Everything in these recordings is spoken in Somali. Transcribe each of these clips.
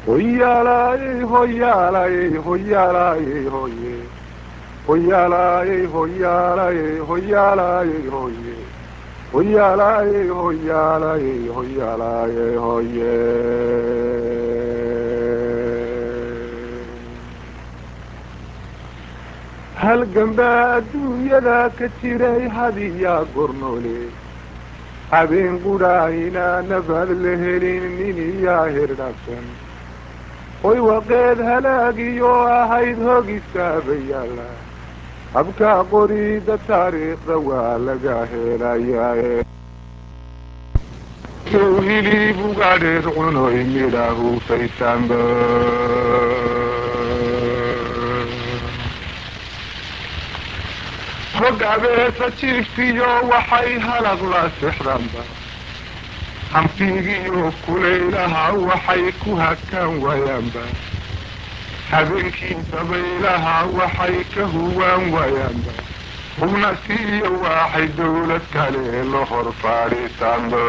hoyaalayey hoyaalayey hoyaalayey hoye hoyaalayey hoyaalayey hoyaalayey hoye hoyaalayey hoyaalayey hoyaalayey hoye halganbaa adduunyada ka jiray hadiyaa gornoole habeen qudhaahina nabad la helin nin iyaa hirdhabsan hoy waqeed halaagiyo ahayd hogistaaba yaalla habkaa qorida taariikhda waa laga helayaa hilib ugaadheed cunoy midhahu faytaanba hog abeesa jiiftiyo waxay halaq la sexdanba hanfigiyo kulaylaha waxay ku hakaan waayaanba habeenkii dabaylaha waxay ka huwaan waayaanba hubna siiyo waxay dawlad kale la hor fadhiisaanba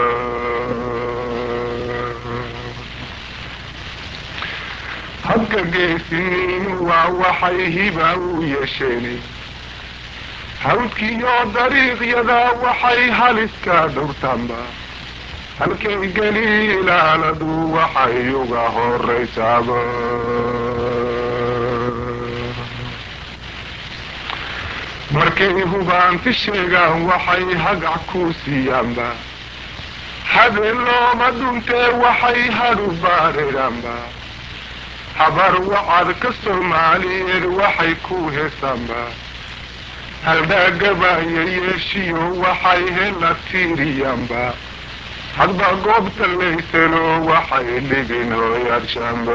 habka geesiniinu waa waxay hiba u yeesheen hawdkiiyo dariiqyada waxay haliska dhowrtaanba halkay geli ilaaladu waxay uga horaysaaba markay hubaanti sheegaan waxay hagac ku siiyaanba habeen looma dhuntee waxay hadhu baadhidhaanba habar wacad ka soomaaliyeed waxay ku heesaanba haldhaagabaya yeeshiyo waxay hela tiiriyaanba hadba goobta layselo waxay dhigin hooyadshaanba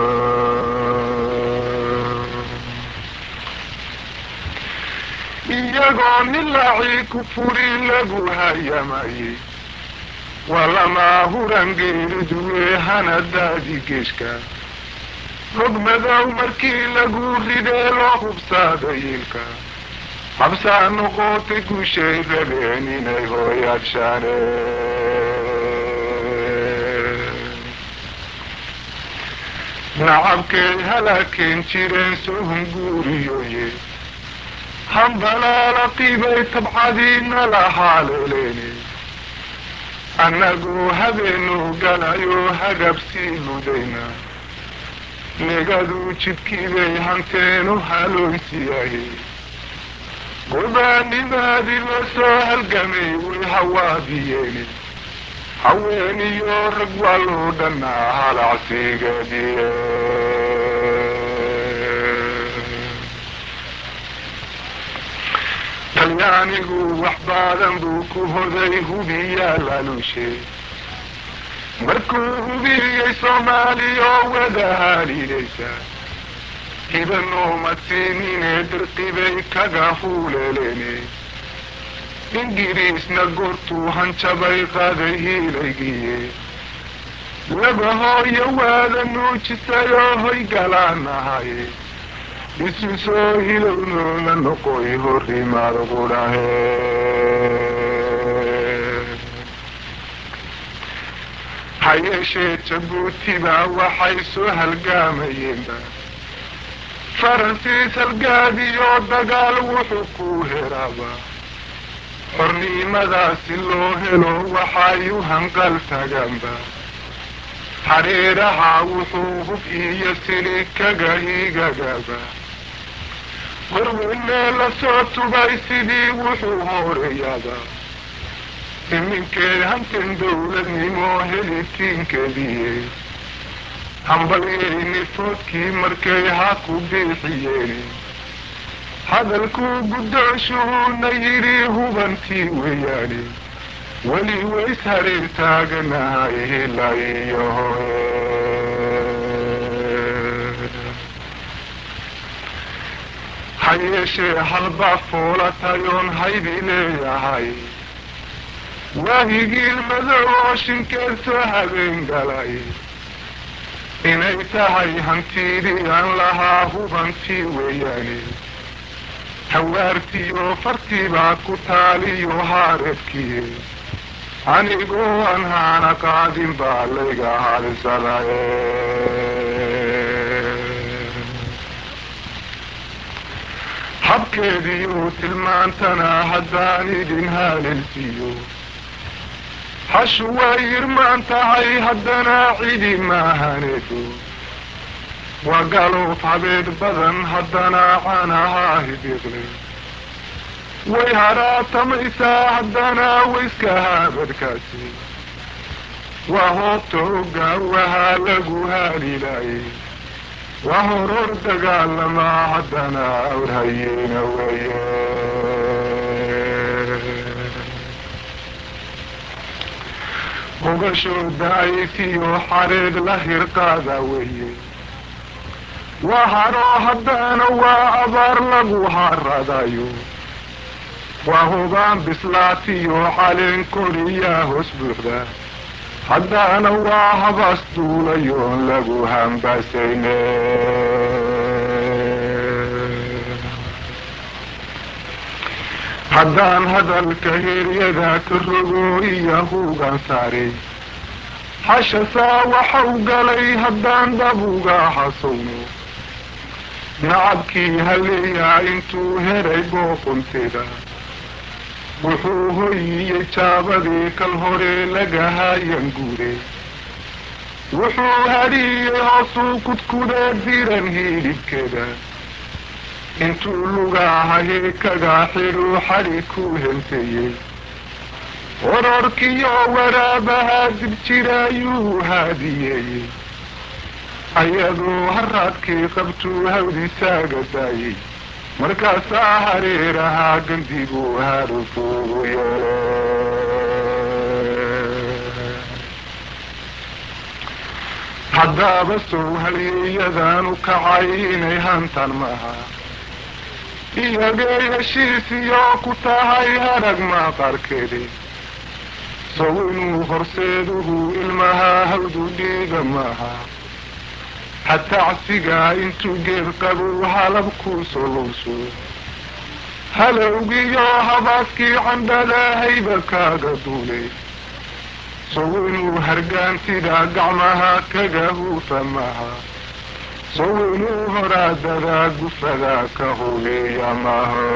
iyagoo nilaacii ku furi lagu hayamayey waa lamaa huran geeriduwe hana daadi geeshka hog madow markii lagu ridee loo hubsaada yiilka habsaa noqotay gushay rabeen inay hooyadshaane nacabkay halaakeen jireen sohun guuriyoye hambalaala qiibay tabcadiina la haaleeleene annagoo habeenu galayo hagabsii ludayna negadu jidkiibay hanteenu haloysiyaye gobaanimaadii la soo halgamay way hawaadiyeene haweeniyo rag waa loo dhannaa halacsiigadiye talyaanigu wax baadan buu ku hoday hubiyaa laalushe markuu hubiyey soomaaliya oo wada haliilaysa hibanoomadsiinine dirqibay kaga huuleeleene ingiriisna goortuu hanjabay qaaday hiilaygiye laba hooyo waada nuujisayoo hoy galaanahaye isu soo hilownoona noqoy horimaad qudhahe ha yeeshee jabuutibaa waxay soo halgaamayeenba faransiis halgaadiyo dagaal wuxuu ku heraaba xornimadaasi loo helo waxayu hanqal tagaanba hareeraha wuxuu hub iyo sili kaga higagaaba warweynee la soo tubay sidii wuxuu horeeyaaba iminkeed hantan dawladnimo helitiinkeediye hambalyayni foodkii markay ha ku biixiyeen hadalkuu guddoonshuhuuna yidhi hubantii weeyaane weli ways hareer taaganahay hila iyo ha yeeshee halbaa foolatayoon haybi leeyahay waahigiil madow oo shinkeed soo habeen galay inay tahay hantiidii aan lahaa hubantii weeyaane hawaartiyo fartiibaa ku taaliyo haareedkiye anigoo aan haana qaadin baa layga halisadaye habkeediiuu tilmaantana haddaan idin haalelsiiyo hashu way irmaan tahay haddana cidi maahaneedo waa galoof habeed badan haddana canahaa hidiqle way haraatamaysaa haddana wayska haabadkaasi waa hoobta ogaawahaa lagu haalilaayay waa horor dagaalamaa haddana awrhayeena weeye hogashooda aysiyo xareed la hirqaada weeye waa hadhoo haddana waa abaar lagu haradayo waa hubaan bislaatiyo caleen koriyaa hoos buuxda haddana waa habaas duulayoon lagu hambaasayne haddaan hadalka heryada ka rogo iyo huugan saaray hashasaa waxau galay haddaan dabuga hasowno nacabkii haleeyaa intuu heray booqonteeda wuxuu hoyiyey jaabadii kal hore lagahaayan guure wuxuu hadhiiyey hoosuu kudkudee diran hiidhibkeeda intuu lugahayay kagaa xidhuu xadhi ku henteeyey ororkiyo waraabaha dib jiraayuu haadiyeeyey ayadoo haraadkii qabtuu hawdisaaga daayey markaasaa hareerahaa gandiguu harufuugu yeele haddaaba sow halyeeyadaanu kacay inay hantan maha iyagay heshiisiyo ku tahay harag maqarkeedi sow inuu horseeduhu ilmahaa hawdu dhiiga maaha hatacsigaa intuu geed qabuu halabkuu solowso halowgiyo habaaskii candhalahayba kaaga duulay sow inuu hargaantida gacmaha kaga huufa maha sow inuu horaadadaa gufada ka huleeya maha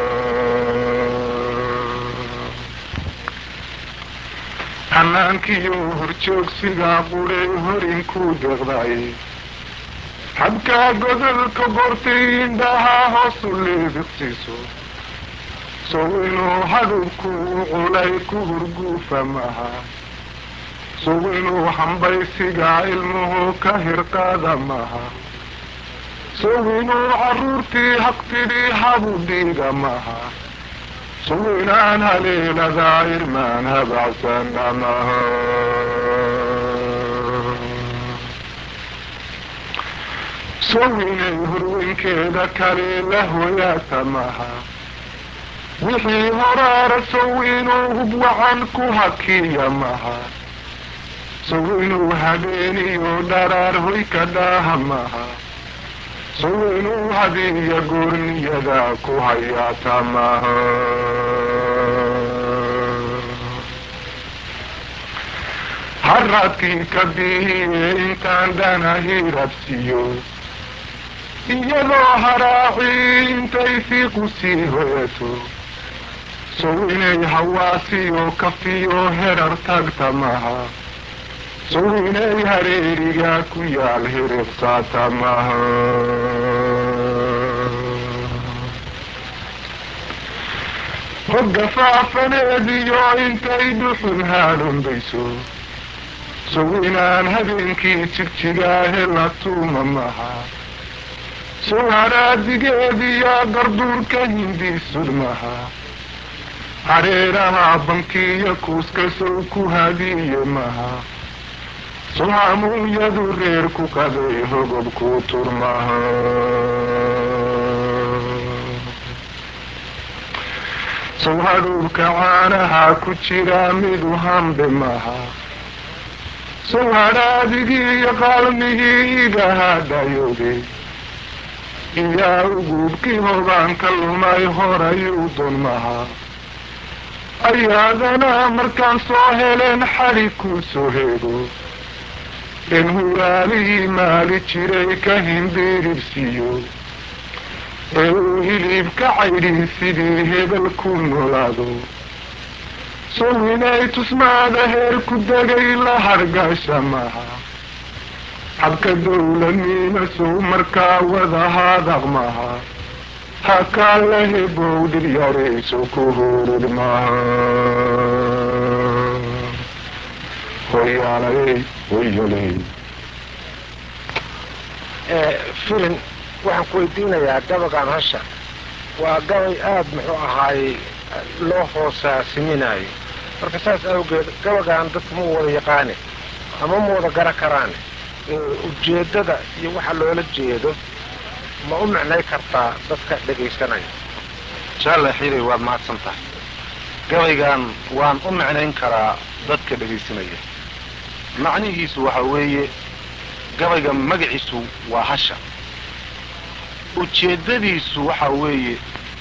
hanaankiyo horjoogsigaa quray horinkuu deeqday habkaa godolka bortay indhahaa hoosu leebiqsiiso sow inuu hadhubku u culay ku hurguufa maha sow inuu hambaysigaa ilmuhu ka hirqaada maha sow inuu carruurtii haqtidii habu dhiiga maha sow inaan haleeladaa irmaan habacsana maha sow inay horweynkeeda kale la hoyaata maha wixii horaara sow inuu hub wacan ku hakiya maha sow inuu habeeniyo dharaar hoy ka dhaaha maha sow inuu hadiya goorniyada ku hayaata maha haraadkii ka bihiye intaan dhana hirabsiyo iyadoo haraacii intay fiiqu sii hoyato sow inay hawaasiyo kafiyo herar tagta maha sow inay hareeriga ku yaal hiriqsaata maha hogga faafaneediyo intay dhuxun haadhombayso sow inaan habeenkii jigjigaa hela tuuma maha sow haraadigeediya garduurka hindiisud maha hareeraha bankiya kuuska sow ku hadiye maha sow hamuunyadu reer ku qaday hogobku turmaha sow hadhuurka caanaha ku jira midu hambe maha sow hadhaadigii iyo qaalmigii iga hadhayode iyaa uguubkii hogaanka lumay horayuu doon maha ayaadana markaan soo heleen xadhi kuu soo heego in huraalihii maali jiray ka himbiiribsiiyo ee uu hilibka caydhin sidii hebel ku noolaado sow inay tusmaada heer ku degay la hargasha maha habka dowladnima sow markaa wadahaadaq maha hakaa la hebow dhiryarayso ku hurid maha hoyaalay hoyalay filin waxaan ku weydiinayaa gabagaan hasha waa gabay aada muxuu ahaayey loo hoosaaasiminayo marka saas awgeed gabagaan dadka ma wada yaqaane ama ma wada gara karaane ujeeddada iyo waxa loola jeedo ma u micnay kartaa dadka dhegaysanaya jaalle xiray waad mahadsan tahay gabaygan waan u micnayn karaa dadka dhegaysanaya macnihiisu waxa weeye gabayga magaciisu waa hasha ujeeddadiisu waxa weeye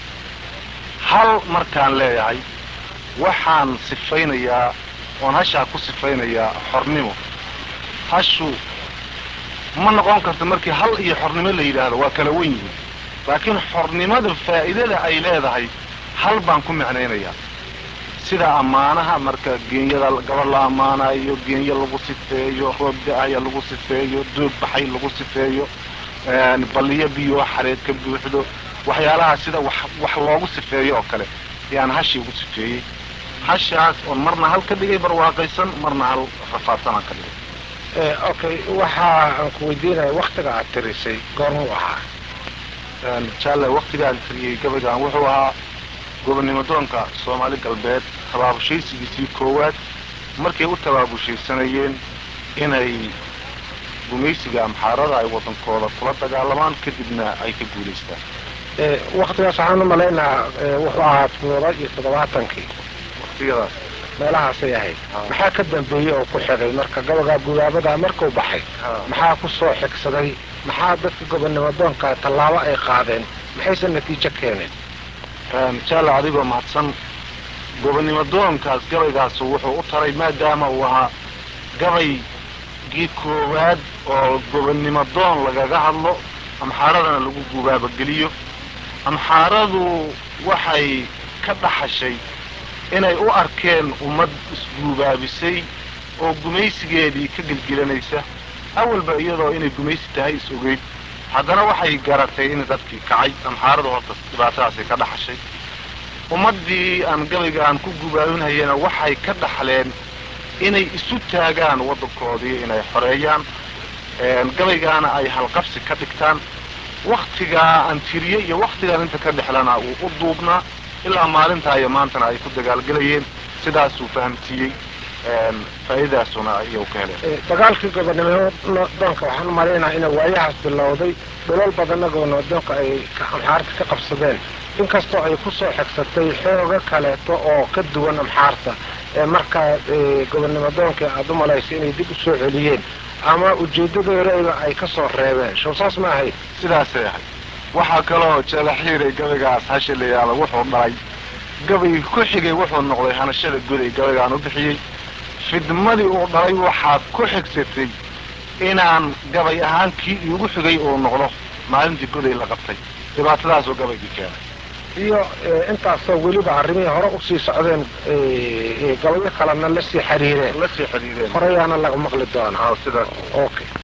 hal markaan leeyahay waxaan sifaynayaa oon hashaa ku sifaynayaa xornimo hashu ma noqon karto markii hal iyo xornimo la yidhaahdo waa kala wen yihiin laakiin xornimada faa'iidada ay leedahay hal baan ku micnaynayaa sida ammaanaha marka geenyada gabadh la ammaanayo geenyo lagu sifeeyo roob da-aya lagu sifeeyo doog baxay lagu sifeeyo balliyo biyo xareed ka buuxdo waxyaalaha sida wax wax loogu sifeeyo oo kale ayaan hashii ugu sifeeyey hashaas oon marna hal ka dhigay barwaaqaysan marna hal rafaadsan aan ka dhigay okay waxa aan ku weydiinaya waktiga aad tirisay goormuu ahaa jaalle waktigaan tiriyey gabaygan wuxuu ahaa gobonnimo doonka soomaali galbeed tabaabushaysigiisii koowaad markay u tabaabushaysanayeen inay gumaysiga amxaarada ay waddankooda kula dagaalamaan kadibna ay ka guulaystaan waktigaas waxaan u malaynaa wuxuu ahaa toddoba iyo toddobaatankii waktiyadaas meelahaasay ahayd maxaa ka dambeeyey oo ku xigay marka gabagaa gubaabadaa markuu baxay maxaa ku soo xigsaday maxaa dadka gobonnimo doonka tallaabo ay qaadeen maxayse natiijo keeneen jaale adigoo mahadsan gobonnimo doonkaas gabaygaas wuxuu u taray maadaama uu ahaa gabaygii koowaad oo gobonnimo doon lagaga hadlo amxaaradana lagu gubaabageliyo amxaaradu waxay ka dhaxashay inay u arkeen ummad isguubaabisay oo gumaysigeedii ka gelgelanaysa awalba iyadoo inay gumaysi tahay is ogeyd haddana waxay garatay in dadkii kacay amxaaradu horta dhibaatadaasay ka dhaxashay ummaddii aan gabaygaan ku gubaabinhayana waxay ka dhaxleen inay isu taagaan waddankoodii inay xoreeyaan gabaygaana ay halqabsi ka dhigtaan waktigaa aan tiriye iyo waktigaan inta ka dhexlana uu u duubnaa ilaa maalintaa iyo maantana ay ku dagaalgelayeen sidaasuu fahamsiiyey faa'iidadaasuna iyagu ka heleen dagaalkii gobonnimo doonka waxaan umalaynaa ina waayahaas bilowday dholol badanna gobonnimo doonka ay amxaarta ka qabsadeen inkastoo ay ku soo xigsatay xooga kaleeto oo ka duwan amxaarta ee markaa gobonnimo doonkii aada u malaysa inay dib u soo celiyeen ama ujeedadoodayba ay ka soo reebeen show saas ma ahayd sidaasay ahayd waxaa kaloo jalaxiiray gabaygaas hasha la yidhaahdo wuxuu dhalay gabay ku xigay wuxuu noqday hanashada goday gabaygaan u bixiyey fidmadii uu dhalay waxaad ku xigsatay inaan gabay ahaan kii iigu xigay uu noqdo maalintii goday la qabtay dhibaatadaasoo gabaygii keenay iyo intaasoo weliba arrimihii hore usii socdeen gabayo kalena lasii xiriireen la sii xiriireen horeyaana laga maqli doonaa sidaas okay